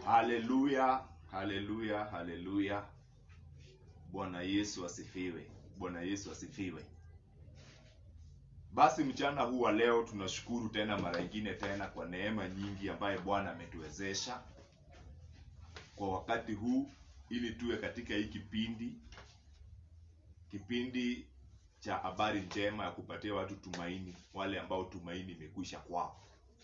Haleluya, haleluya, haleluya. Bwana Yesu asifiwe. Bwana Yesu asifiwe. Basi mchana huu wa leo tunashukuru tena mara nyingine tena kwa neema nyingi ambaye Bwana ametuwezesha kwa wakati huu ili tuwe katika hii kipindi kipindi cha habari njema ya kupatia watu tumaini, wale ambao tumaini imekwisha kwao.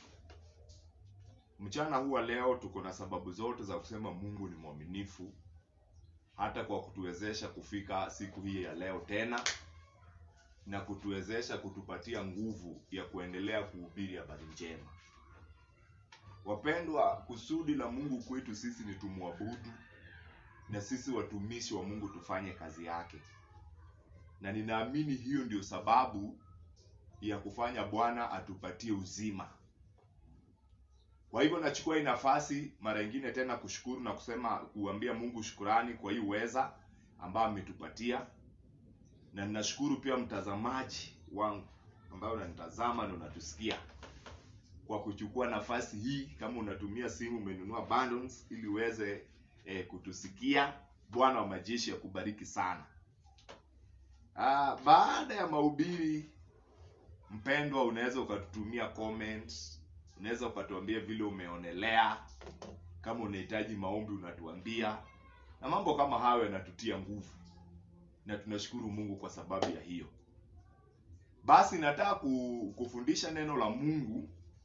Mchana huu wa leo tuko na sababu zote za kusema Mungu ni mwaminifu hata kwa kutuwezesha kufika siku hii ya leo tena na kutuwezesha kutupatia nguvu ya kuendelea kuhubiri habari njema. Wapendwa, kusudi la Mungu kwetu sisi ni tumwabudu na sisi watumishi wa Mungu tufanye kazi yake, na ninaamini hiyo ndio sababu ya kufanya Bwana atupatie uzima. Kwa hivyo nachukua hii nafasi mara nyingine tena kushukuru na kusema kuambia Mungu shukurani kwa hii uweza ambayo ametupatia, na ninashukuru pia mtazamaji wangu ambaye unanitazama na unatusikia kwa kuchukua nafasi hii. Kama unatumia simu, umenunua bundles ili uweze eh, kutusikia. Bwana wa majeshi akubariki sana. Ah, baada ya mahubiri mpendwa, unaweza ukatutumia comments, unaweza ukatuambia vile umeonelea. Kama unahitaji maombi unatuambia, na mambo kama hayo yanatutia nguvu, na tunashukuru Mungu kwa sababu ya hiyo. Basi nataka ku- kufundisha neno la Mungu,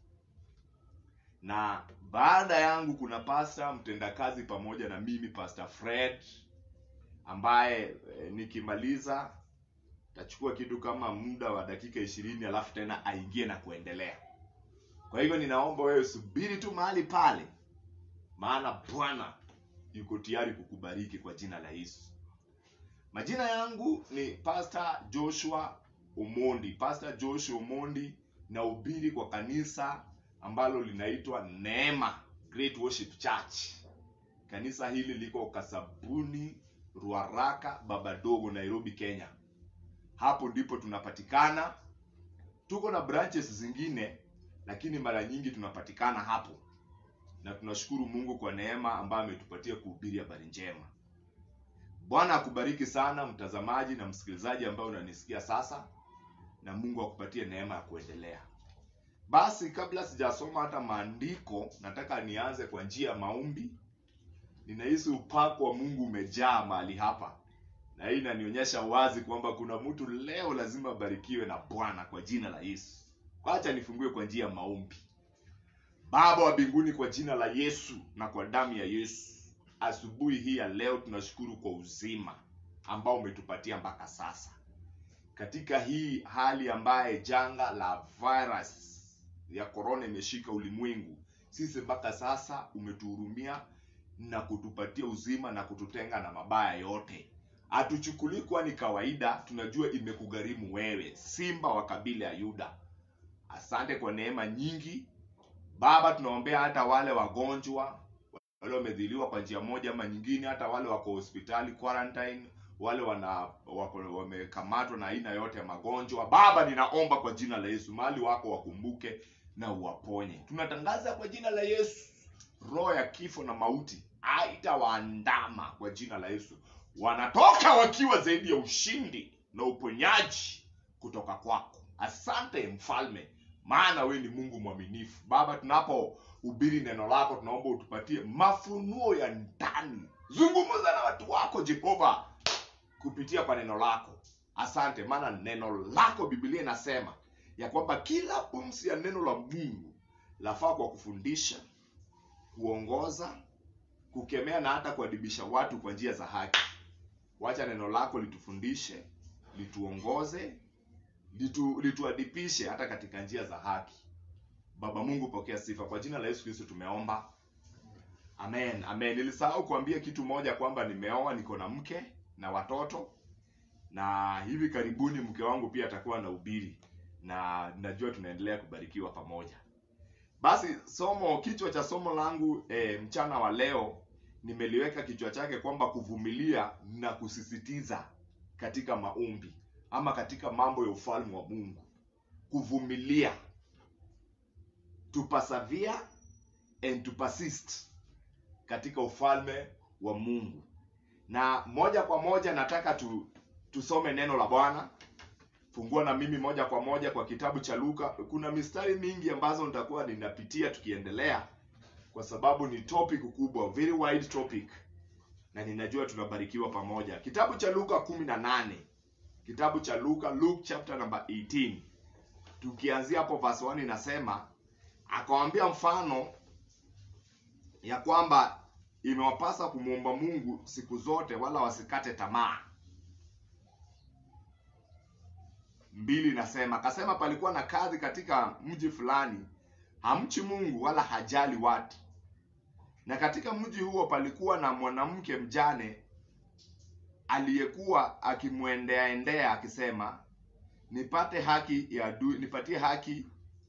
na baada yangu kuna pasta mtendakazi pamoja na mimi Pastor Fred ambaye eh, nikimaliza tachukua kitu kama muda wa dakika ishirini alafu tena aingie na kuendelea. Kwa hivyo ninaomba wewe subiri tu mahali pale, maana Bwana yuko tayari kukubariki kwa jina la Yesu. Majina yangu ni Pastor Joshua Omondi. Pastor Joshua Omondi, nahubiri kwa kanisa ambalo linaitwa Neema Great Worship Church. Kanisa hili liko Kasabuni, Ruaraka, Babadogo, Nairobi, Kenya. Hapo ndipo tunapatikana. Tuko na branches zingine, lakini mara nyingi tunapatikana hapo, na tunashukuru Mungu kwa neema ambayo ametupatia kuhubiri habari njema. Bwana akubariki sana mtazamaji na msikilizaji ambaye unanisikia sasa, na Mungu akupatie neema ya kuendelea. Basi kabla sijasoma hata maandiko, nataka nianze kwa njia ya maombi. Ninahisi upako wa Mungu umejaa mahali hapa, na hii inanionyesha wazi kwamba kuna mtu leo lazima abarikiwe na Bwana kwa jina la Yesu. Acha nifungue kwa njia ya maombi. Baba wa mbinguni, kwa jina la Yesu na kwa damu ya Yesu, asubuhi hii ya leo tunashukuru kwa uzima ambao umetupatia mpaka sasa, katika hii hali ambaye janga la virus ya korona imeshika ulimwengu. Sisi mpaka sasa umetuhurumia na kutupatia uzima na kututenga na mabaya yote. Hatuchukulii kuwa ni kawaida, tunajua imekugharimu wewe, simba wa kabila ya Yuda. Asante kwa neema nyingi Baba, tunaombea hata wale wagonjwa wale wamedhiliwa kwa njia moja ama nyingine, hata wale wako hospitali quarantine, wale wana wako wamekamatwa na aina yote ya magonjwa. Baba, ninaomba kwa jina la Yesu, mahali wako wakumbuke na uwaponye. Tunatangaza kwa jina la Yesu, roho ya kifo na mauti haitawaandama kwa jina la Yesu. Wanatoka wakiwa zaidi ya ushindi na uponyaji kutoka kwako. Asante mfalme, maana wewe ni Mungu mwaminifu. Baba, tunapohubiri neno lako, tunaomba utupatie mafunuo ya ndani. Zungumza na watu wako Jehova kupitia kwa neno lako. Asante, maana neno lako Biblia inasema ya kwamba kila pumzi ya neno la Mungu lafaa kwa kufundisha, kuongoza, kukemea na hata kuadibisha watu kwa njia za haki. Wacha neno lako litufundishe, lituongoze, litu, lituadipishe hata katika njia za haki. Baba Mungu, pokea sifa kwa jina la Yesu Kristo tumeomba, amen, amen. Nilisahau kuambia kitu moja kwamba nimeoa, niko na mke na watoto, na hivi karibuni mke wangu pia atakuwa na ubiri, na najua tunaendelea kubarikiwa pamoja. Basi somo, kichwa cha somo langu e, mchana wa leo nimeliweka kichwa chake kwamba kuvumilia na kusisitiza katika maombi ama katika mambo ya ufalme wa Mungu. Kuvumilia, to persevere and to persist katika ufalme wa mungu na moja kwa moja nataka tu, tusome neno la bwana fungua na mimi moja kwa moja kwa kitabu cha luka kuna mistari mingi ambazo nitakuwa ninapitia tukiendelea kwa sababu ni topic kubwa very wide topic na ninajua tunabarikiwa pamoja kitabu cha luka 18 kitabu cha luka luke chapter number 18 tukianzia hapo verse 1 inasema akawambia mfano ya kwamba imewapasa kumwomba mungu siku zote wala wasikate tamaa mbili nasema akasema palikuwa na kazi katika mji fulani hamchi mungu wala hajali watu na katika mji huo palikuwa na mwanamke mjane aliyekuwa akimwendeaendea akisema nipate haki ya adui nipatie haki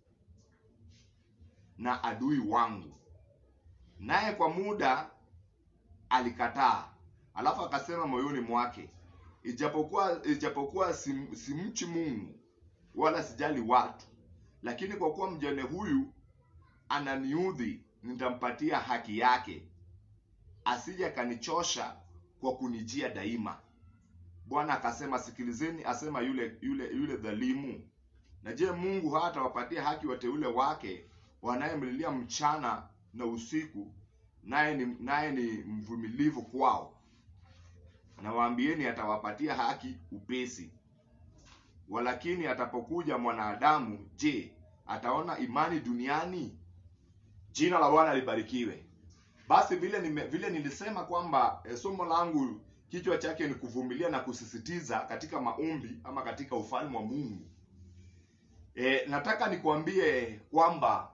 na adui wangu naye kwa muda alikataa alafu akasema moyoni mwake ijapokuwa ijapokuwa sim, simchi mungu wala sijali watu lakini kwa kuwa mjane huyu ananiudhi nitampatia haki yake asije akanichosha kwa kunijia daima bwana akasema sikilizeni asema yule yule yule dhalimu na je mungu hatawapatia haki wateule wake wanayemlilia mchana na usiku naye ni naye ni mvumilivu kwao nawaambieni atawapatia haki upesi walakini atapokuja mwanadamu je ataona imani duniani jina la bwana libarikiwe basi vile nime, vile nilisema kwamba e, somo langu kichwa chake ni kuvumilia na kusisitiza katika maombi ama katika ufalme wa mungu e, nataka nikuambie kwamba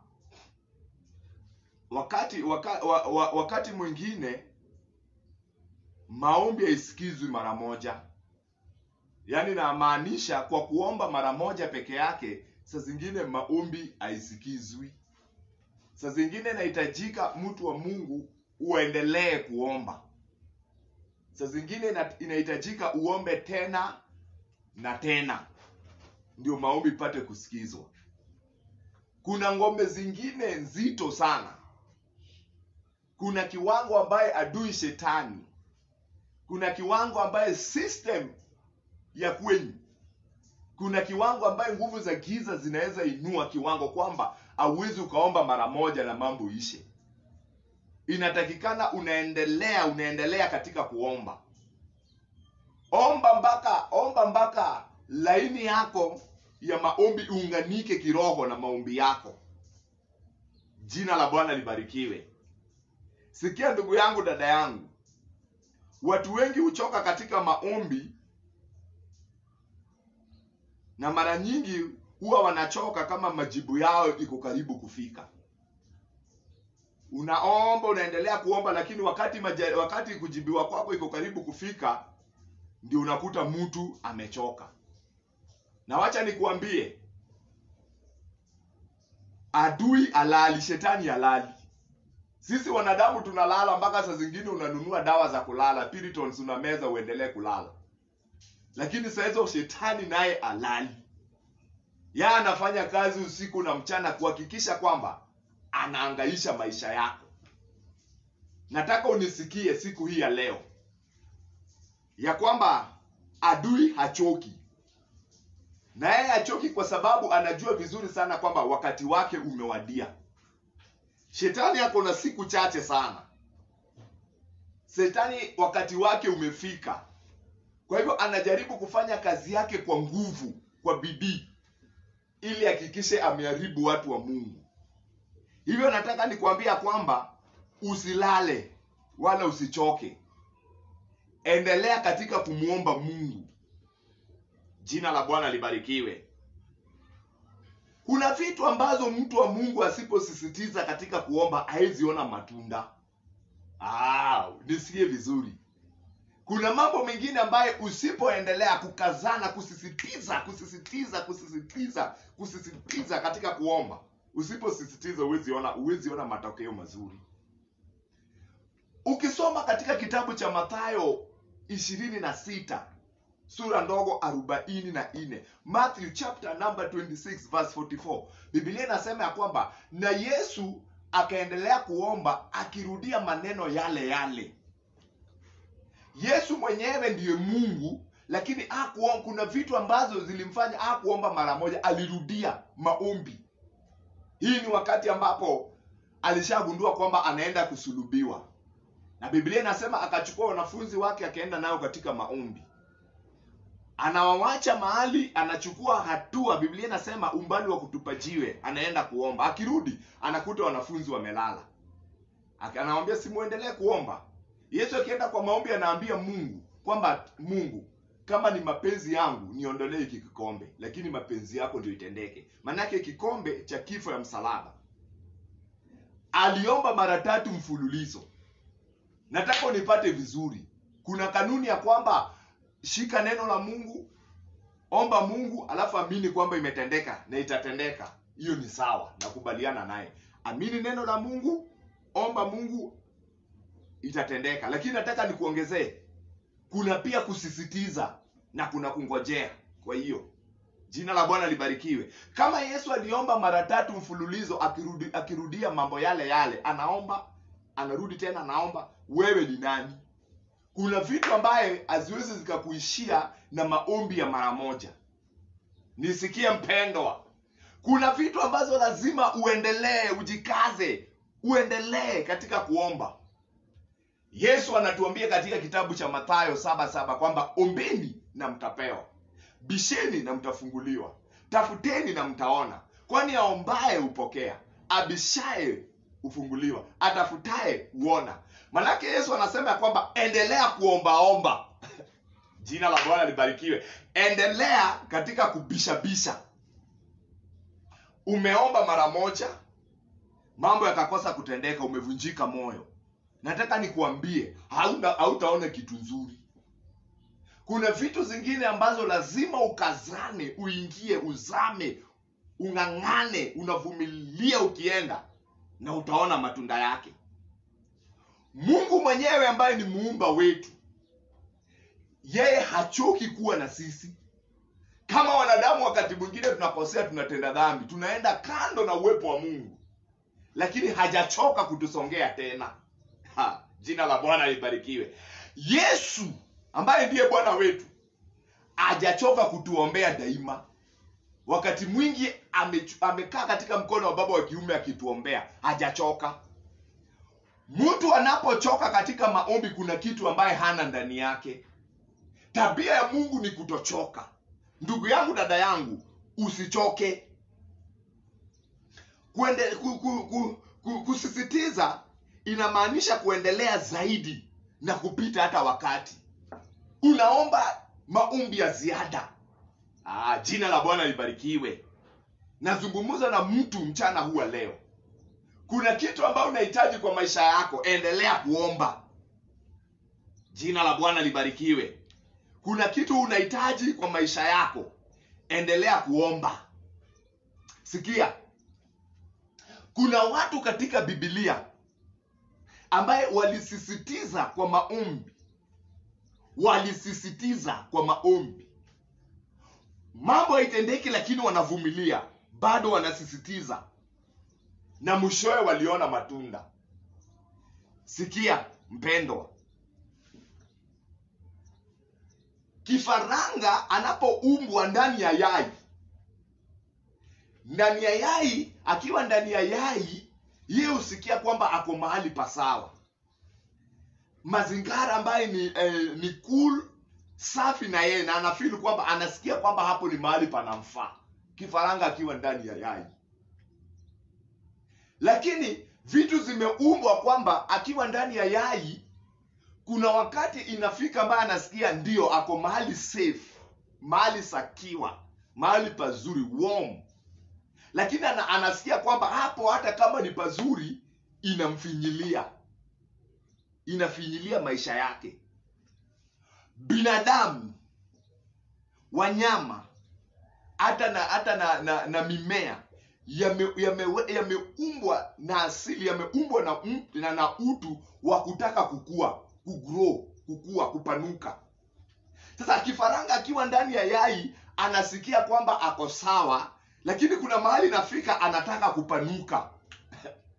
wakati waka, wa, wa, wakati mwingine maombi haisikizwi mara moja yaani namaanisha kwa kuomba mara moja peke yake saa zingine maombi haisikizwi saa zingine inahitajika mtu wa mungu uendelee kuomba saa zingine inahitajika uombe tena na tena ndio maombi ipate kusikizwa kuna ngombe zingine nzito sana kuna kiwango ambaye adui shetani kuna kiwango ambaye system ya kwenyu kuna kiwango ambaye nguvu za giza zinaweza inua kiwango kwamba hauwezi ukaomba mara moja na mambo ishe inatakikana unaendelea unaendelea katika kuomba omba mpaka omba mpaka laini yako ya maombi iunganike kiroho na maombi yako jina la bwana libarikiwe sikia ndugu yangu dada yangu watu wengi huchoka katika maombi na mara nyingi huwa wanachoka kama majibu yao iko karibu kufika unaomba unaendelea kuomba lakini wakati maja, wakati kujibiwa kwako iko karibu kufika ndio unakuta mtu amechoka na wacha nikuambie adui alali shetani alali sisi wanadamu tunalala mpaka saa zingine unanunua dawa za kulala Piritons unameza uendelee kulala lakini saa hizo shetani naye alali ya anafanya kazi usiku na mchana kuhakikisha kwamba anaangaisha maisha yako nataka unisikie siku hii ya leo ya kwamba adui hachoki na yeye hachoki kwa sababu anajua vizuri sana kwamba wakati wake umewadia shetani ako na siku chache sana shetani wakati wake umefika kwa hivyo anajaribu kufanya kazi yake kwa nguvu kwa bidii ili hakikishe ameharibu watu wa mungu hivyo nataka nikuambia kwamba usilale wala usichoke endelea katika kumwomba mungu jina la bwana libarikiwe kuna vitu ambazo mtu wa mungu asiposisitiza katika kuomba haweziona matunda ah, nisikie vizuri kuna mambo mengine ambayo usipoendelea kukazana kusisitiza kusisitiza kusisitiza kusisitiza katika kuomba usiposisitiza huweziona huweziona matokeo mazuri ukisoma katika kitabu cha mathayo ishirini na sita sura ndogo arobaini na nne matthew chapter number 26 verse 44 biblia inasema ya kwamba na yesu akaendelea kuomba akirudia maneno yale yale yesu mwenyewe ndiye mungu lakini hakuomba kuna vitu ambazo zilimfanya hakuomba mara moja alirudia maombi hii ni wakati ambapo alishagundua kwamba anaenda kusulubiwa na biblia inasema akachukua wanafunzi wake akaenda nao katika maombi anawawacha mahali anachukua hatua biblia inasema umbali wa kutupa jiwe anaenda kuomba akirudi anakuta wanafunzi wamelala Aka- anawambia simuendelee kuomba yesu akienda kwa maombi anaambia mungu kwamba mungu kama ni mapenzi yangu niondolee hiki kikombe lakini mapenzi yako ndio itendeke maanake kikombe cha kifo ya msalaba aliomba mara tatu mfululizo nataka unipate vizuri kuna kanuni ya kwamba shika neno la mungu omba mungu alafu amini kwamba imetendeka na itatendeka hiyo ni sawa nakubaliana naye amini neno la mungu omba mungu itatendeka lakini nataka nikuongezee kuna pia kusisitiza na kuna kungojea kwa hiyo jina la bwana libarikiwe kama yesu aliomba mara tatu mfululizo akirudi, akirudia mambo yale yale anaomba anarudi tena anaomba wewe ni nani kuna vitu ambaye haziwezi zikakuishia na maombi ya mara moja nisikie mpendwa kuna vitu ambazo lazima uendelee ujikaze uendelee katika kuomba yesu anatuambia katika kitabu cha mathayo saba saba kwamba ombeni na mtapewa bisheni na mtafunguliwa tafuteni na mtaona kwani aombaye hupokea abishaye hufunguliwa atafutaye huona manake yesu anasema ya kwamba endelea kuombaomba jina la bwana libarikiwe endelea katika kubishabisha umeomba mara moja mambo yakakosa kutendeka umevunjika moyo nataka nikuambie hauna hautaona kitu nzuri kuna vitu zingine ambazo lazima ukazane uingie uzame ung'ang'ane unavumilia ukienda na utaona matunda yake mungu mwenyewe ambaye ni muumba wetu yeye hachoki kuwa na sisi kama wanadamu wakati mwingine tunakosea tunatenda dhambi tunaenda kando na uwepo wa mungu lakini hajachoka kutusongea tena ha, jina la bwana libarikiwe yesu ambaye ndiye bwana wetu hajachoka kutuombea daima wakati mwingi ame, amekaa katika mkono wa baba wa kiume akituombea hajachoka mtu anapochoka katika maombi kuna kitu ambaye hana ndani yake tabia ya mungu ni kutochoka ndugu yangu dada yangu usichoke Kuende, ku, ku, ku, ku, kusisitiza inamaanisha kuendelea zaidi na kupita hata wakati unaomba maombi ya ziada ah, jina la bwana libarikiwe nazungumza na mtu mchana huwa leo kuna kitu ambayo unahitaji kwa maisha yako endelea kuomba jina la bwana libarikiwe kuna kitu unahitaji kwa maisha yako endelea kuomba sikia kuna watu katika bibilia ambaye walisisitiza kwa maombi walisisitiza kwa maombi mambo haitendeki lakini wanavumilia bado wanasisitiza na mwishowe waliona matunda sikia mpendwa kifaranga anapoumbwa ndani ya yai ndani ya yai akiwa ndani ya yai yeye husikia kwamba ako mahali pasawa mazingara ambaye ni eh, ni cool safi na yeye na anafili kwamba anasikia kwamba hapo ni mahali panamfaa kifaranga akiwa ndani ya yai lakini vitu zimeumbwa kwamba akiwa ndani ya yai kuna wakati inafika ambaye anasikia ndio ako mahali safe mahali sakiwa mahali pazuri warm lakini ana, anasikia kwamba hapo hata kama ni pazuri inamfinyilia inafinyilia maisha yake binadamu wanyama hata na hata na, na, na mimea yameumbwa yame, yame na asili yameumbwa na, na, na utu wa kutaka kukua kugrow kukua kupanuka sasa kifaranga akiwa ndani ya yai anasikia kwamba ako sawa lakini kuna mahali nafika anataka kupanuka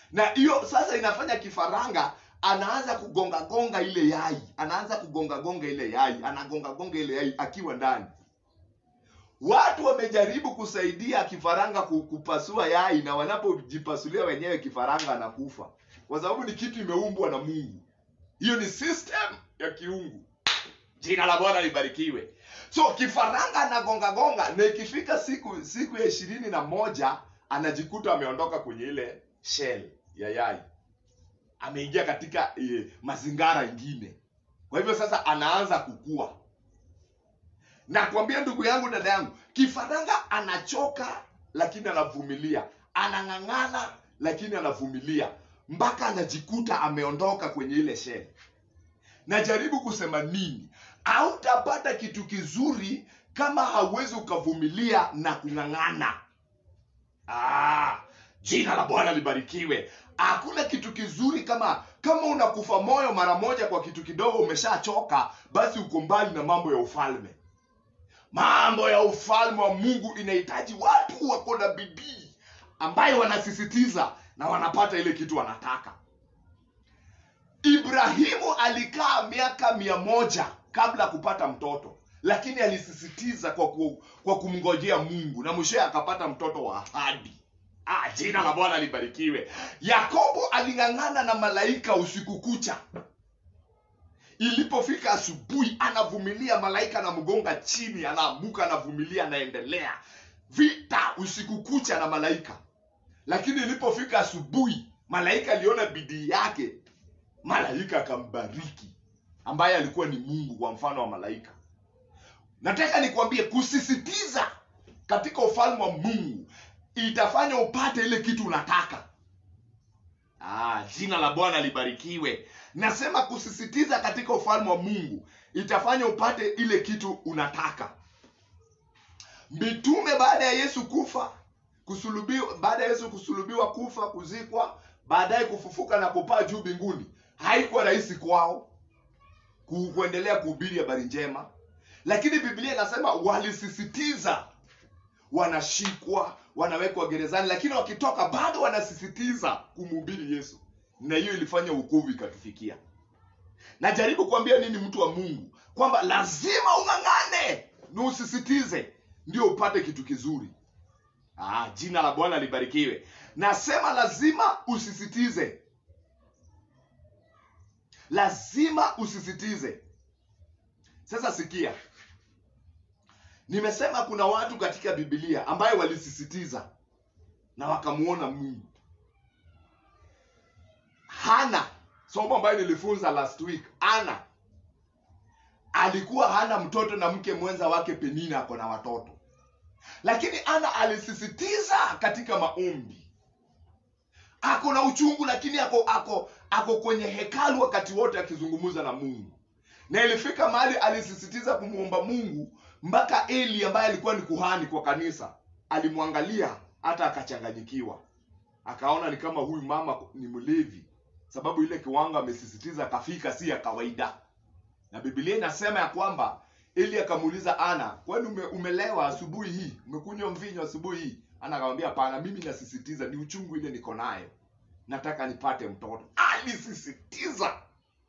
na hiyo sasa inafanya kifaranga anaanza kugonga gonga ile yai anaanza kugonga gonga ile yai anagonga gonga ile yai akiwa ndani watu wamejaribu kusaidia kifaranga ku- kupasua yai na wanapojipasulia wenyewe kifaranga anakufa kwa sababu ni kitu imeumbwa na mungu hiyo ni system ya kiungu jina la bwana libarikiwe so kifaranga anagonga gonga na ikifika siku siku ya ishirini na moja anajikuta ameondoka kwenye ile shell ya yai ameingia katika e, mazingara ingine kwa hivyo sasa anaanza kukua na kuambia ndugu yangu dada yangu kifaranga anachoka lakini anavumilia anang'ang'ana lakini anavumilia mpaka anajikuta ameondoka kwenye ile shell najaribu kusema nini hautapata kitu kizuri kama hauwezi ukavumilia na kung'ang'ana ah, jina la bwana libarikiwe hakuna kitu kizuri kama kama unakufa moyo mara moja kwa kitu kidogo umeshachoka basi uko mbali na mambo ya ufalme mambo ya ufalme wa mungu inahitaji watu wako na bidii ambayo wanasisitiza na wanapata ile kitu wanataka ibrahimu alikaa miaka mia moja kabla ya kupata mtoto lakini alisisitiza kwa, ku, kwa kumngojea mungu na mwishowe akapata mtoto wa ahadi ah, jina la bwana libarikiwe yakobo aling'ang'ana na malaika usiku kucha ilipofika asubuhi anavumilia malaika anamgonga chini anaamuka anavumilia anaendelea vita usiku kucha na malaika lakini ilipofika asubuhi malaika aliona bidii yake malaika akambariki ambaye alikuwa ni mungu kwa mfano wa malaika nataka nikwambie kusisitiza katika ufalme wa mungu itafanya upate ile kitu unataka ah, jina la bwana libarikiwe nasema kusisitiza katika ufalme wa mungu itafanya upate ile kitu unataka mitume baada ya yesu kufa kusulubiwa baada ya yesu kusulubiwa kufa kuzikwa baadaye kufufuka na kupaa juu mbinguni haikuwa rahisi kwao ku- kuendelea kuhubiri habari njema lakini biblia inasema walisisitiza wanashikwa wanawekwa gerezani lakini wakitoka bado wanasisitiza kumhubiri yesu na hiyo ilifanya wokovu ikatufikia najaribu kuambia nini mtu wa mungu kwamba lazima ung'ang'ane na usisitize ndio upate kitu kizuri ah, jina la bwana libarikiwe nasema lazima usisitize lazima usisitize sasa sikia nimesema kuna watu katika bibilia ambayo walisisitiza na wakamuona mungu hana somo ambayo nilifunza last week ana alikuwa hana mtoto na mke mwenza wake penina ako na watoto lakini ana alisisitiza katika maombi ako na uchungu lakini ako ako ako kwenye hekalu wakati wote akizungumza na mungu na ilifika mahali alisisitiza kumwomba mungu mpaka eli ambaye alikuwa ni kuhani kwa kanisa alimwangalia hata akachanganyikiwa akaona ni kama huyu mama ni mlevi sababu ile kiwango amesisitiza akafika si ya kawaida na bibilia inasema ya kwamba eli akamuuliza ana kwani ume, umelewa asubuhi hii umekunywa mvinyo asubuhi hii ana akamwambia hapana mimi nasisitiza ni uchungu ile niko nayo nataka nipate mtoto alisisitiza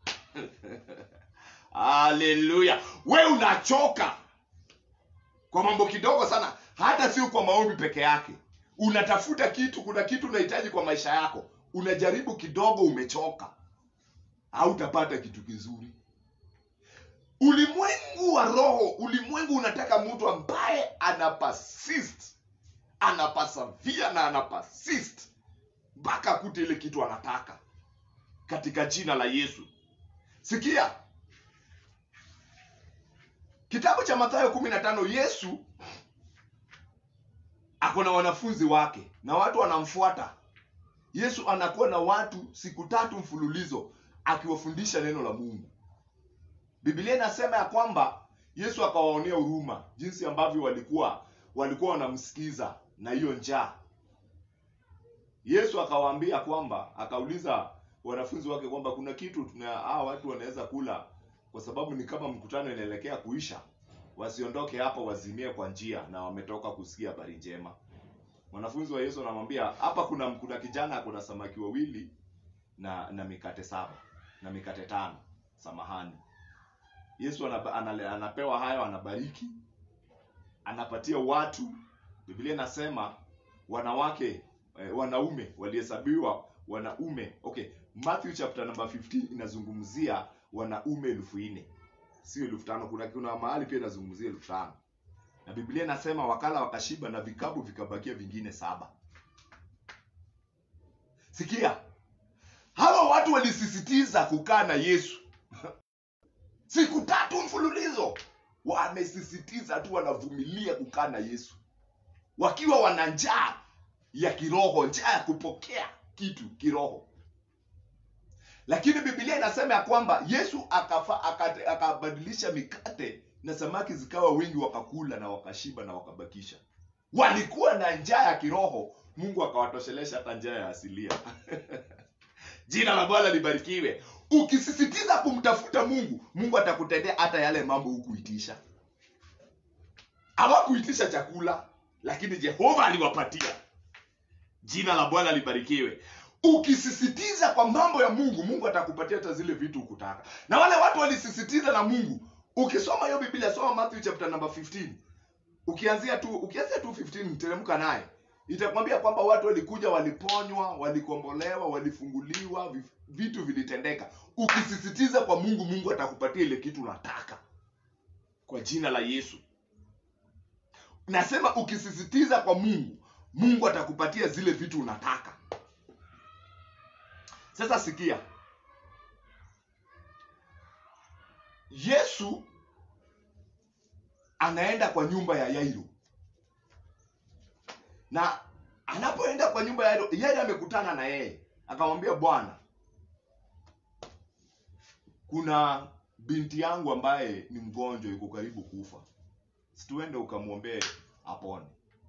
haleluya we unachoka kwa mambo kidogo sana hata sio kwa maombi peke yake unatafuta kitu kuna kitu unahitaji kwa maisha yako unajaribu kidogo umechoka hautapata kitu kizuri ulimwengu wa roho ulimwengu unataka mtu ambaye ana persist ana persevere na ana persist mpaka akute ile kitu anataka katika jina la yesu sikia kitabu cha mathayo kumi na tano yesu ako na wanafunzi wake na watu wanamfuata yesu anakuwa na watu siku tatu mfululizo akiwafundisha neno la mungu biblia inasema ya kwamba yesu akawaonea huruma jinsi ambavyo walikuwa walikuwa wanamsikiza na hiyo njaa yesu akawaambia kwamba akauliza wanafunzi wake kwamba kuna kitu tuna hawa watu wanaweza kula kwa sababu ni kama mkutano inaelekea kuisha wasiondoke hapa wazimie kwa njia na wametoka kusikia habari njema wanafunzi wa yesu wanamwambia hapa kuna kuna kijana kuna samaki wawili na na mikate saba na mikate tano samahani yesu anaba, anale, anapewa hayo anabariki anapatia watu biblia inasema wanawake eh, wanaume walihesabiwa wanaume okay matthew chapter number 15 inazungumzia wanaume elfu nne sio elfu tano kuna kuna mahali pia inazungumzia elfu tano na biblia inasema wakala wakashiba na vikapu vikabakia vingine saba sikia hawa watu walisisitiza kukaa na yesu siku tatu mfululizo wamesisitiza tu wanavumilia kukaa na yesu wakiwa wana njaa ya kiroho njaa ya kupokea kitu kiroho lakini biblia inasema ya kwamba yesu akafa, akate, akabadilisha mikate na samaki zikawa wingi wakakula na wakashiba na wakabakisha walikuwa na njaa ya kiroho mungu akawatoshelesha hata njaa ya asilia jina la bwana libarikiwe ukisisitiza kumtafuta mungu mungu atakutendea hata yale mambo hukuitisha hawakuitisha chakula lakini jehova aliwapatia jina la bwana libarikiwe ukisisitiza kwa mambo ya mungu mungu atakupatia hata zile vitu hukutaka na wale watu walisisitiza na mungu ukisoma hiyo biblia soma matthew chapter number 15 ukianzia tu ukianzia tu 15 teremka naye itakwambia kwamba watu walikuja waliponywa walikombolewa walifunguliwa vi- vitu vilitendeka ukisisitiza kwa mungu mungu atakupatia ile kitu unataka kwa jina la yesu nasema ukisisitiza kwa mungu mungu atakupatia zile vitu unataka sasa sikia yesu anaenda kwa nyumba ya yairo na anapoenda kwa nyumba ya yairo yairo amekutana na yeye akamwambia bwana kuna binti yangu ambaye ni mgonjwa yuko karibu kufa situende ukamwombee apone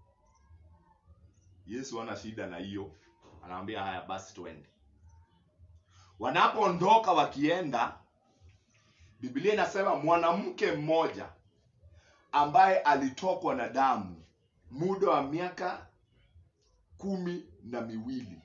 yesu ana shida na hiyo anawambia haya basi tuende wanapoondoka wakienda biblia inasema mwanamke mmoja ambaye alitokwa na damu muda wa miaka kumi na miwili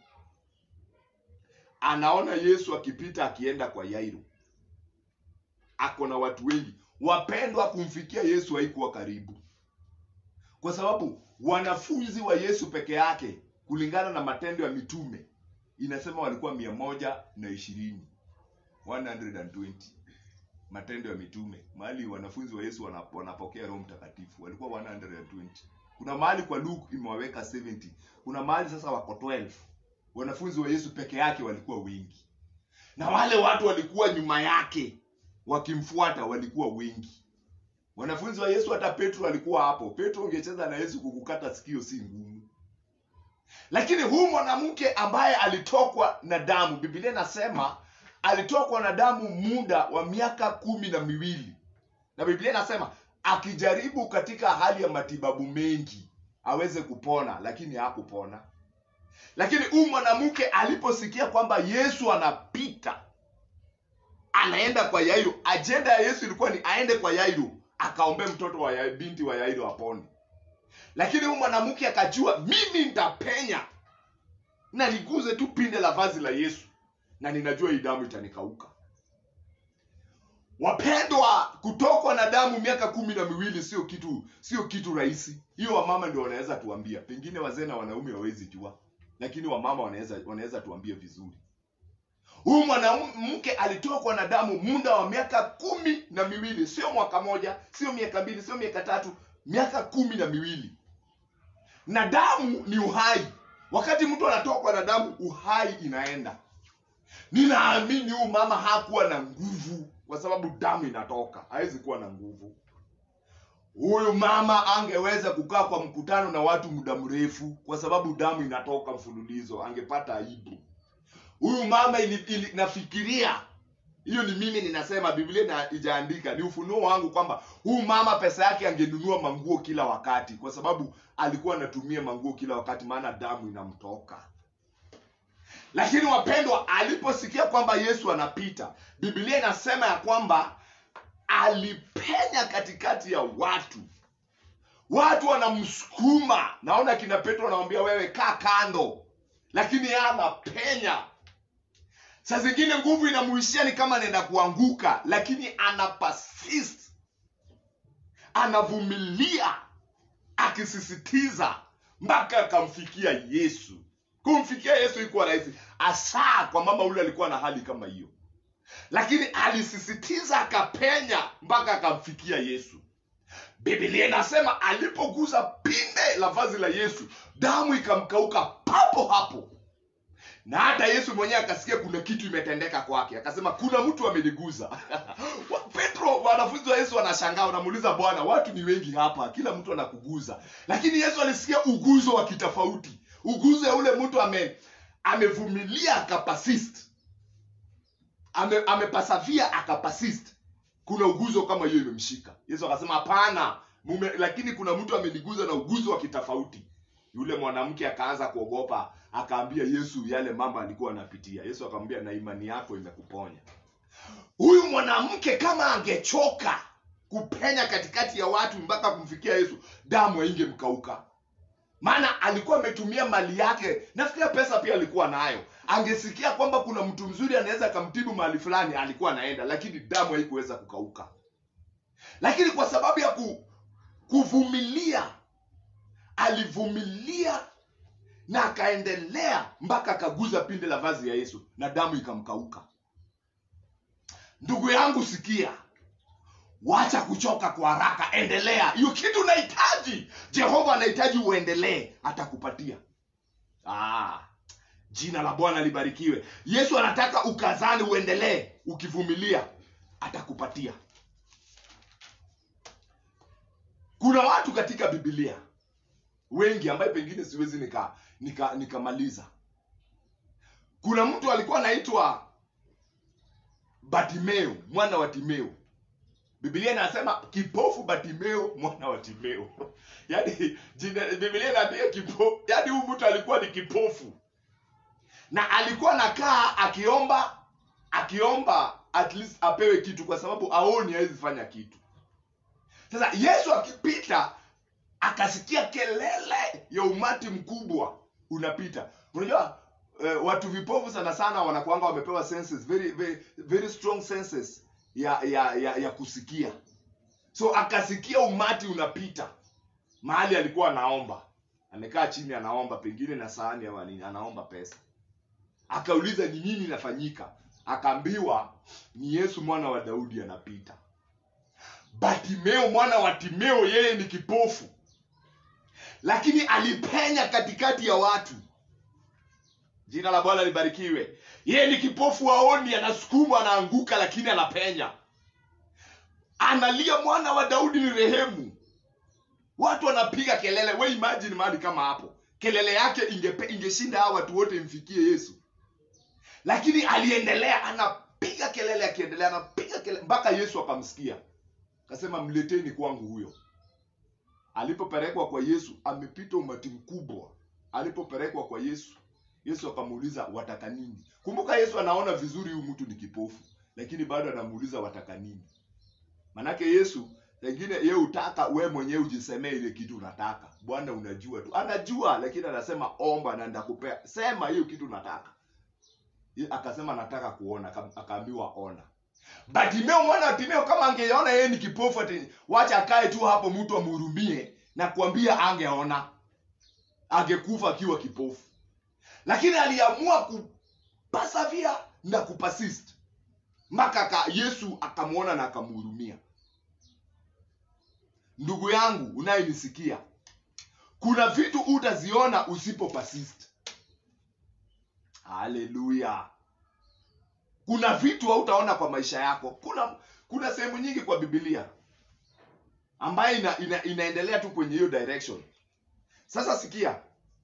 anaona yesu akipita akienda kwa yairo ako na watu wengi wapendwa kumfikia yesu haikuwa karibu kwa sababu wanafunzi wa yesu peke yake kulingana na matendo ya mitume inasema walikuwa mia moja na ishirini 120 matendo ya mitume mahali wanafunzi wa yesu wana- wanapokea roho mtakatifu walikuwa 120 kuna mahali kwa luke imewaweka 70 kuna mahali sasa wako 12 wanafunzi wa yesu peke yake walikuwa wengi na wale watu walikuwa nyuma yake wakimfuata walikuwa wengi wanafunzi wa yesu hata petro alikuwa hapo petro ungecheza na yesu kukukata sikio si ngumu lakini huyu mwanamke ambaye alitokwa na damu biblia inasema alitokwa na damu muda wa miaka kumi na miwili na biblia inasema akijaribu katika hali ya matibabu mengi aweze kupona lakini hakupona lakini huyu mwanamke aliposikia kwamba yesu anapita anaenda kwa yairo ajenda ya yesu ilikuwa ni aende kwa yairo akaombe mtoto wa Yairo, binti wa yairo apone lakini huyu mwanamke akajua mimi nitapenya na niguze tu pinde la vazi la yesu na ninajua hii damu itanikauka wapendwa kutokwa na damu miaka kumi na miwili sio kitu sio kitu rahisi hiyo wamama ndio wanaweza tuambia pengine wazee na wanaume hawawezi jua lakini wamama wanaweza wanaweza tuambia vizuri huyu mwanamke alitokwa na damu muda wa miaka kumi na miwili sio mwaka moja sio miaka mbili sio miaka tatu miaka kumi na miwili na damu ni uhai wakati mtu anatokwa na damu uhai inaenda ninaamini huyu mama hakuwa na nguvu kwa sababu damu inatoka hawezi kuwa na nguvu huyu mama angeweza kukaa kwa mkutano na watu muda mrefu kwa sababu damu inatoka mfululizo angepata aibu huyu mama ili, ili, nafikiria hiyo ni mimi ninasema biblia na ijaandika ni ufunuo wangu kwamba huyu mama pesa yake angenunua manguo kila wakati kwa sababu alikuwa anatumia manguo kila wakati maana damu inamtoka lakini wapendwa aliposikia kwamba yesu anapita biblia inasema ya kwamba alipenya katikati ya watu watu wanamsukuma naona kina petro anamwambia wewe kaa kando lakini yeye anapenya saa zingine nguvu inamuishia ni kama anaenda kuanguka lakini ana persist anavumilia akisisitiza mpaka akamfikia yesu kumfikia yesu ikuwa rahisi asaa kwa mama ule alikuwa na hali kama hiyo lakini alisisitiza akapenya mpaka akamfikia yesu biblia inasema alipoguza pinde la vazi la yesu damu ikamkauka papo hapo na hata yesu mwenyewe akasikia kuna kitu imetendeka kwake akasema kuna mtu ameniguza Wa- petro wanafunzi wa yesu wanashangaa wanamuuliza bwana watu ni wengi hapa kila mtu anakuguza lakini yesu alisikia uguzo wa kitofauti uguzo ya ule mtu ame amevumilia akapasist ame, amepasavia akapasist kuna uguzo kama hiyo imemshika yesu akasema hapana mume lakini kuna mtu ameniguza na uguzo wa kitofauti yule mwanamke akaanza kuogopa akaambia yesu yale mambo alikuwa anapitia yesu akamwambia na imani yako imekuponya huyu mwanamke kama angechoka kupenya katikati ya watu mpaka kumfikia yesu damu aingemkauka maana alikuwa ametumia mali yake nafikiria pesa pia alikuwa nayo angesikia kwamba kuna mtu mzuri anaweza akamtibu mahali fulani alikuwa anaenda lakini damu haikuweza kukauka lakini kwa sababu ya ku, kuvumilia alivumilia na akaendelea mpaka akaguza pinde la vazi ya yesu na damu ikamkauka ndugu yangu sikia wacha kuchoka kwa haraka endelea hiyo kitu unahitaji jehova anahitaji uendelee atakupatia ah, jina la bwana libarikiwe yesu anataka ukazani uendelee ukivumilia atakupatia kuna watu katika bibilia wengi ambaye pengine siwezi nika nika nikamaliza kuna mtu alikuwa anaitwa batimeo mwana wa timeo biblia inasema kipofu batimeo mwana wa timeo yaani jina biblia inaambia kipofu yaani huyu mtu alikuwa ni kipofu na alikuwa nakaa akiomba akiomba at least apewe kitu kwa sababu aoni hawezi fanya kitu sasa yesu akipita akasikia kelele ya umati mkubwa unapita unajua eh, watu vipofu sana sana wanakuanga wamepewa senses very, very, very strong senses ya, ya, ya, ya kusikia so akasikia umati unapita mahali alikuwa anaomba amekaa chini anaomba pengine na sahani ama nini anaomba pesa akauliza ni nini inafanyika akaambiwa ni yesu mwana wa daudi anapita batimeo mwana wa timeo yeye ni kipofu lakini alipenya katikati ya watu jina la bwana libarikiwe yeye ni kipofu aoni anasukumwa anaanguka lakini anapenya analia mwana wa daudi ni rehemu watu wanapiga kelele we imagine mahali kama hapo kelele yake ingepe, ingeshinda hawa watu wote imfikie yesu lakini aliendelea anapiga kelele akiendelea anapiga kelele mpaka yesu akamsikia akasema mleteni kwangu huyo alipopelekwa kwa yesu amepita umati mkubwa alipopelekwa kwa yesu yesu akamuuliza wataka nini kumbuka yesu anaona vizuri huyu mtu ni kipofu lakini bado anamuuliza wataka nini manake yesu pengine ye utaka we mwenyewe ujisemee ile kitu unataka bwana unajua tu anajua lakini anasema omba na ndakupea sema hiyo kitu unataka Ye- akasema nataka kuona Aka- akaambiwa ona batimeo mwana wa timeo kama angeona yeye ni kipofu ati wacha akae tu hapo mtu amhurumie na kuambia angeona angekufa akiwa kipofu lakini aliamua kupasavia na kupasist mpaka aka- yesu akamwona na akamhurumia ndugu yangu unayenisikia kuna vitu utaziona usipo persist haleluya kuna vitu hautaona kwa maisha yako kuna kuna sehemu nyingi kwa bibilia ambayo ina, ina, inaendelea tu kwenye hiyo direction sasa sikia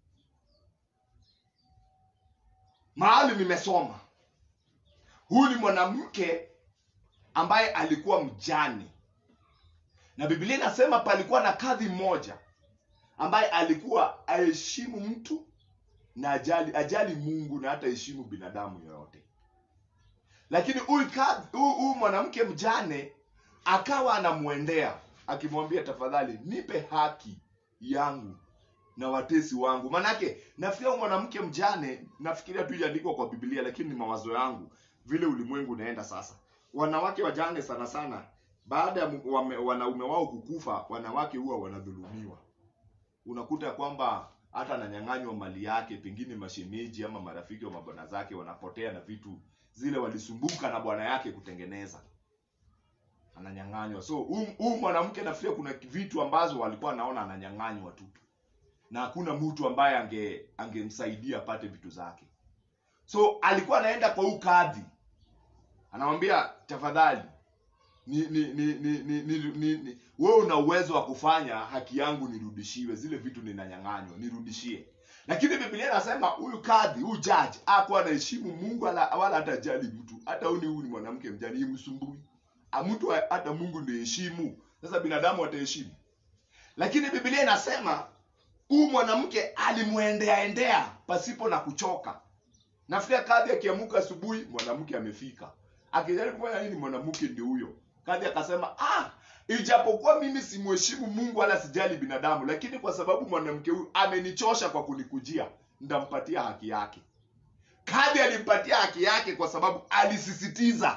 mahali nimesoma huyu ni mwanamke ambaye alikuwa mjane na biblia inasema palikuwa na kadhi mmoja ambaye alikuwa aheshimu mtu na ajali ajali mungu na hata heshimu binadamu yoyote lakini huyu kadhi- huyu huyu mwanamke mjane akawa anamwendea akimwambia tafadhali nipe haki yangu na watesi wangu manake nafikiria huyu mwanamke mjane nafikiria tu ijaandikwa kwa biblia lakini ni mawazo yangu vile ulimwengu unaenda sasa wanawake wajane sana sana baada ya mu- wame- wanaume wao kukufa wanawake huwa wanadhulumiwa unakuta ya kwamba hata ananyang'anywa mali yake pengine mashemeji ama marafiki wa mabwana zake wanapotea na vitu zile walisumbuka na bwana yake kutengeneza ananyang'anywa so huyu huyu mwanamke nafikiria kuna vitu ambazo walikuwa anaona ananyang'anywa tu na hakuna mtu ambaye ange angemsaidia apate vitu zake so alikuwa anaenda kwa huu kadhi anamwambia tafadhali ni ni ni ni ni, ni, ni, ni wewe una uwezo wa kufanya haki yangu nirudishiwe zile vitu ninanyang'anywa nirudishie lakini biblia inasema huyu kadhi huyu judge hakuwa anaheshimu mungu wala, wala hata jali mtu hata huyu ni huyu ni mwanamke mjani imsumbui Ah, mtu wa- hata mungu ndio heshimu sasa binadamu wataheshimu lakini biblia inasema huyu mwanamke alimwendea endea pasipo na kuchoka nafikiria kadhi akiamuka asubuhi mwanamke amefika akijaribu kufanya nini mwanamke ndio huyo kadhi akasema ah ijapokuwa mimi simheshimu mungu wala sijali binadamu lakini kwa sababu mwanamke huyu amenichosha kwa kunikujia ndampatia haki yake kadhi alimpatia haki yake kwa sababu alisisitiza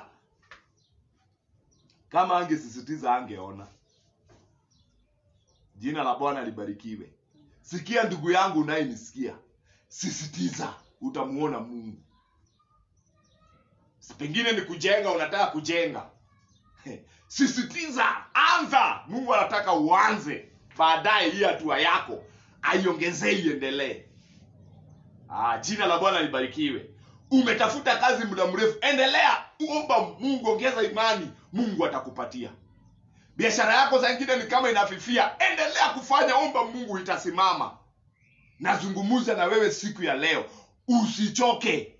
kama angesisitiza angeona jina la bwana libarikiwe sikia ndugu yangu unayenisikia sisitiza utamuona mungu Si pengine ni kujenga unataka kujenga sisitiza anza mungu anataka uanze baadaye hii hatua yako aiongezee iendelee ah, jina la bwana libarikiwe umetafuta kazi muda mrefu endelea omba mungu ongeza imani mungu atakupatia biashara yako saa ingine ni kama inafifia endelea kufanya omba mungu itasimama nazungumuza na wewe siku ya leo usichoke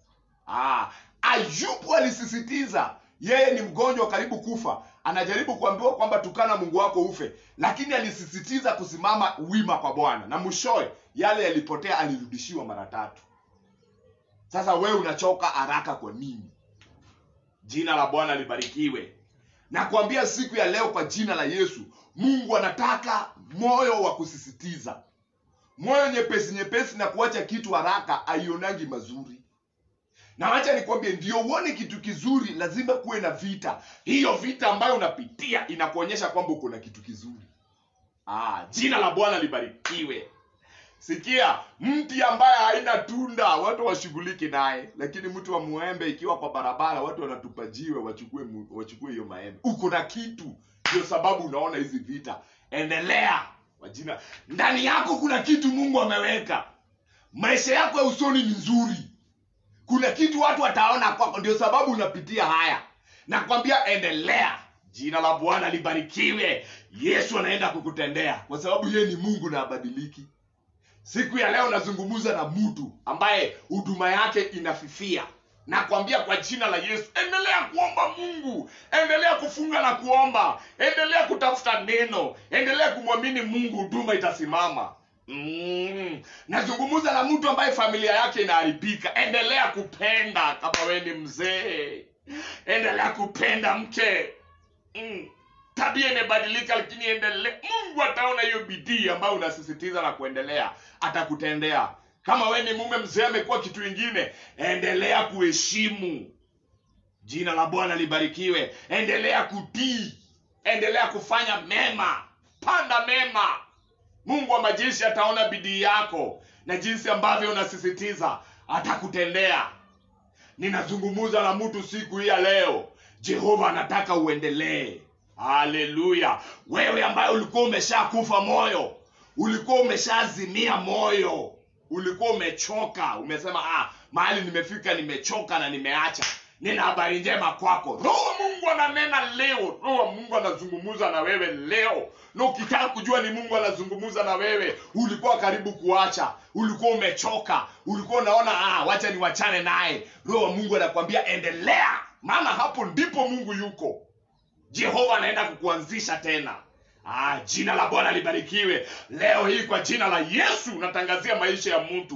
ah, ayubu alisisitiza yeye ni mgonjwa karibu kufa anajaribu kuambiwa kwamba tukana mungu wako ufe lakini alisisitiza kusimama wima kwa bwana na mwishowe yale yalipotea alirudishiwa mara tatu sasa wewe unachoka haraka kwa nini jina la bwana libarikiwe na kuambia siku ya leo kwa jina la yesu mungu anataka moyo wa kusisitiza moyo nyepesi nyepesi na kuacha kitu haraka aionangi mazuri na wacha nikwambie ndio uone kitu kizuri lazima kuwe na vita hiyo vita ambayo unapitia inakuonyesha kwamba uko na kitu kizuri ah, jina la bwana libarikiwe sikia mti ambaye haina tunda watu washughuliki naye lakini mti wa muembe ikiwa kwa barabara watu wanatupa jiwe wachukue mu- wachukue hiyo maembe uko na kitu ndio sababu unaona hizi vita endelea kwa jina ndani yako kuna kitu mungu ameweka maisha yako ya usoni ni nzuri kuna kitu watu wataona kwako ndio sababu unapitia haya nakwambia endelea jina la bwana libarikiwe yesu anaenda kukutendea kwa sababu yeye ni mungu na abadiliki siku ya leo nazungumza na mtu ambaye huduma yake inafifia nakwambia kwa jina la yesu endelea kuomba mungu endelea kufunga na kuomba endelea kutafuta neno endelea kumwamini mungu huduma itasimama mm. nazungumza na mtu ambaye familia yake inaharibika endelea kupenda kama we ni mzee endelea kupenda mke mm. tabia imebadilika lakini endelee mungu ataona hiyo bidii ambayo unasisitiza na kuendelea atakutendea kama we ni mume mzee amekuwa kitu ingine endelea kuheshimu jina la bwana libarikiwe endelea kutii endelea kufanya mema panda mema mungu wa majeshi ataona bidii yako na jinsi ambavyo unasisitiza atakutendea ninazungumuza na mtu siku hii ya leo jehova anataka uendelee haleluya wewe ambaye ulikuwa umeshakufa moyo ulikuwa umeshazimia moyo ulikuwa umechoka umesema ah, mahali nimefika nimechoka na nimeacha nina habari njema kwako roho wa mungu ananena leo roho wa mungu anazungumuza na wewe leo na ukitaka kujua ni mungu anazungumuza na wewe ulikuwa karibu kuacha ulikuwa umechoka ulikuwa unaona ah, wacha niwachane naye roho wa mungu anakwambia endelea maana hapo ndipo mungu yuko jehova anaenda kukuanzisha tena Ah, jina la bwana libarikiwe leo hii kwa jina la yesu natangazia maisha ya mtu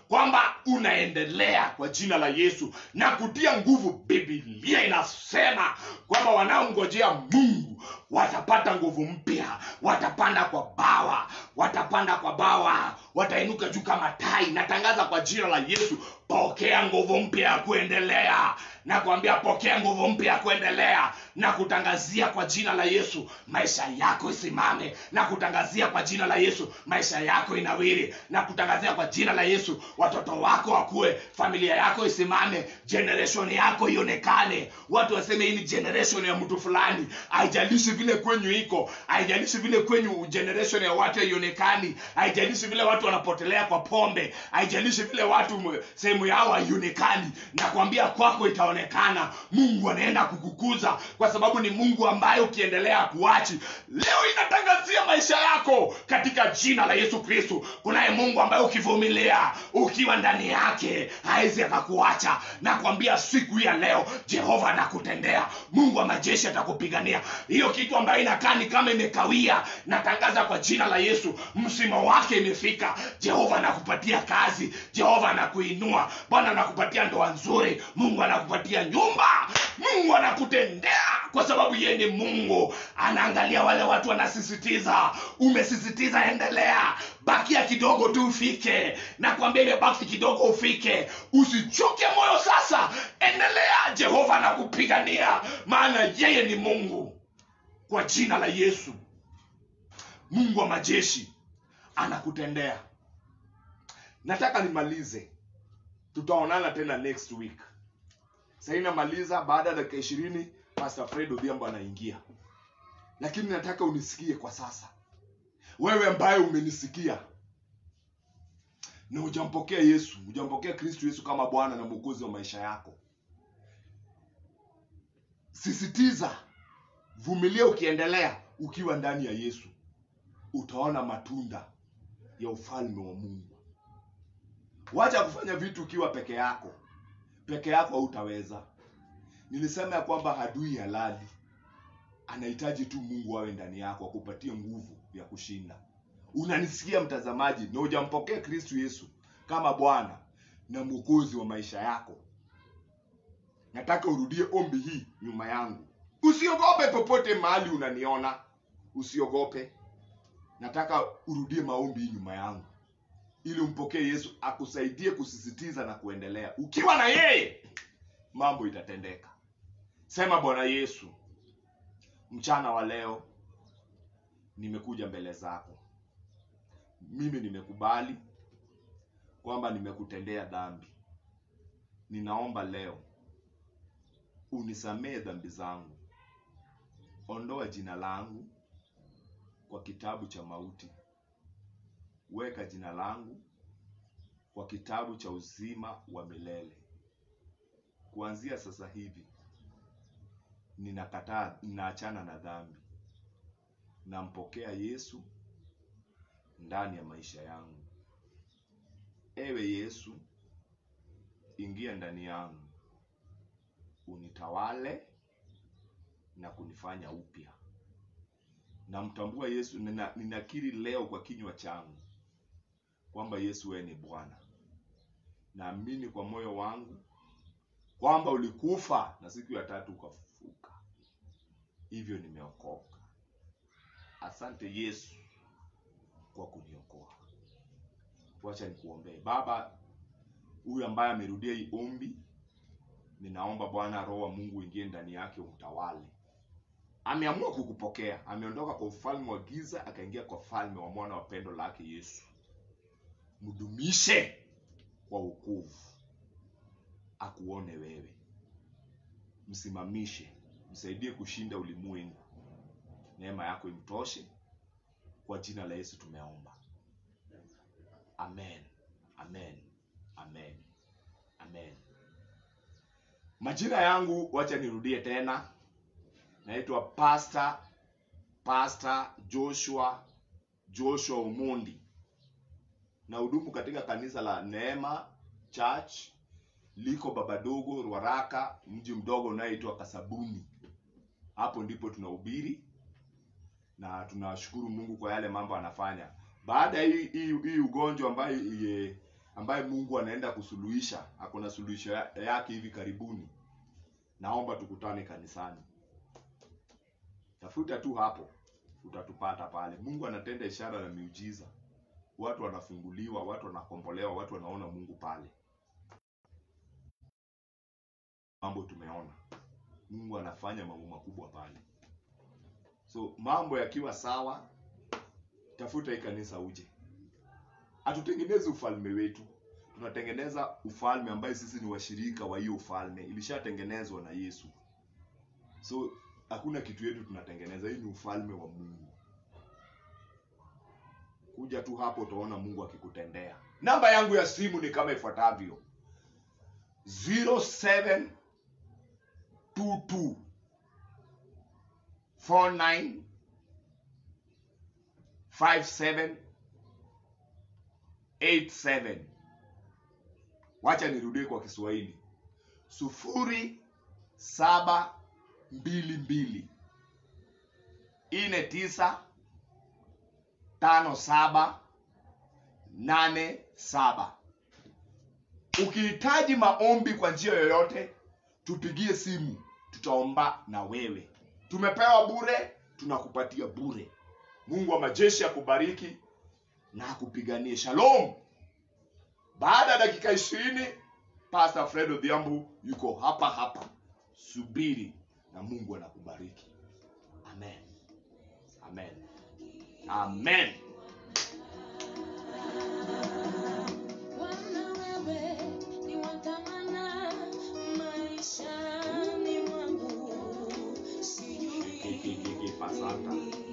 kwamba unaendelea kwa jina la yesu na kutia nguvu bibilia inasema kwamba wanaongojea mungu watapata nguvu mpya watapanda kwa bawa watapanda kwa bawa watainuka juu kama tai natangaza kwa jina la yesu pokea nguvu mpya ya kuendelea na kuambia pokea nguvu mpya ya kuendelea na kutangazia kwa jina la yesu maisha yako isimame na kutangazia kwa jina la yesu maisha yako inawiri na kutangazia kwa jina la yesu watoto wako wakue familia yako isimame generation yako ionekane watu waseme hii ni generation ya mtu fulani haijalishi vile kwenyu iko haijalishi vile kwenyu generation ya watu haionekani haijalishi vile watu wanapotelea kwa pombe haijalishi vile watu m- sehemu yao haionekani na kuambia kwako itaonekana mungu anaenda kukukuza kwa sababu ni mungu ambaye ukiendelea kuachi leo inatangazia maisha yako katika jina la yesu kristu kunaye mungu ambaye ukivumilia ukiwa ndani yake hawezi akakuacha na kuambia siku hii ya leo jehova anakutendea mungu wa majeshi atakupigania hiyo kitu ambayo inakaa ni kama imekawia natangaza kwa jina la yesu msimo wake imefika jehova anakupatia kazi jehova anakuinua bwana anakupatia ndoa nzuri mungu anakupatia nyumba mungu anakutendea kwa sababu yeye ni mungu anaangalia wale watu wanasisitiza umesisitiza endelea bakia kidogo tu ufike na kuambia imebaki kidogo ufike usichoke moyo sasa endelea jehova anakupigania maana yeye ni mungu kwa jina la yesu mungu wa majeshi anakutendea nataka nimalize tutaonana tena next week sahii namaliza baada ya dakika ishirini pastor fred odhiambo anaingia lakini nataka unisikie kwa sasa wewe ambaye umenisikia na hujampokea yesu hujampokea kristu yesu kama bwana na mwokozi wa maisha yako sisitiza vumilia ukiendelea ukiwa ndani ya yesu utaona matunda ya ufalme wa mungu wacha kufanya vitu ukiwa peke yako peke yako hautaweza nilisema ya kwamba hadui halali anahitaji tu mungu awe ndani yako akupatie nguvu ya kushinda unanisikia mtazamaji na hujampokea kristu yesu kama bwana na mwokozi wa maisha yako nataka urudie ombi hii nyuma yangu usiogope popote mahali unaniona usiogope nataka urudie maombi hii nyuma yangu ili umpokee yesu akusaidie kusisitiza na kuendelea ukiwa na yeye mambo itatendeka sema bwana yesu mchana wa leo nimekuja mbele zako mimi nimekubali kwamba nimekutendea dhambi ninaomba leo unisamehe dhambi zangu ondoa jina langu kwa kitabu cha mauti weka jina langu kwa kitabu cha uzima wa milele kuanzia sasa hivi ninakataa ninaachana na dhambi nampokea yesu ndani ya maisha yangu ewe yesu ingia ndani yangu unitawale na kunifanya upya namtambua yesu nina, ninakiri leo kwa kinywa changu kwamba yesu wewe ni bwana naamini kwa moyo wangu kwamba ulikufa na siku ya tatu ukafufuka hivyo nimeokoka asante yesu kwa kuniokoa wacha nikuombee baba huyu ambaye amerudia hii ombi ninaomba bwana roho wa mungu ingie ndani yake umtawale ameamua kukupokea ameondoka kwa ufalme wa giza akaingia kwa falme wa mwana wa pendo lake yesu mdumishe kwa ukovu akuone wewe msimamishe msaidie kushinda ulimwengu neema yako imtoshe kwa jina la yesu tumeomba amen amen amen amen majina yangu wacha nirudie tena naitwa pastor pastor joshua joshua umundi na hudumu katika kanisa la neema church liko babadogo rwaraka mji mdogo unayeitwa kasabuni hapo ndipo tunahubiri na tunashukuru mungu kwa yale mambo anafanya baada ya hii hii hii ugonjwa ambayo iye- ambaye mungu anaenda kusuluhisha ako na suluhisho ya- yake hivi karibuni naomba tukutane kanisani tafuta tu hapo utatupata pale mungu anatenda ishara na miujiza watu wanafunguliwa watu wanakombolewa watu wanaona mungu pale mambo tumeona mungu anafanya mambo makubwa pale so mambo yakiwa sawa tafuta hii kanisa uje hatutengenezi ufalme wetu tunatengeneza ufalme ambaye sisi ni washirika wa hiyo ufalme ilishatengenezwa na yesu so hakuna kitu yetu tunatengeneza hii ni ufalme wa mungu kuja tu hapo utaona mungu akikutendea namba yangu ya simu ni kama ifuatavyo 0722 49 57 87 wacha nirudie kwa kiswahili sufuri saba mbili mbili ine tisa tano saba nane saba ukihitaji maombi kwa njia yoyote tupigie simu tutaomba na wewe tumepewa bure tunakupatia bure mungu wa majeshi akubariki na akupiganie shalom baada ya dakika ishirini pastor fred odhiambu yuko hapa hapa subiri na mungu anakubariki amen amen amen Bwana wewe ni wa thamana maishani mwangu, sijui Pasata.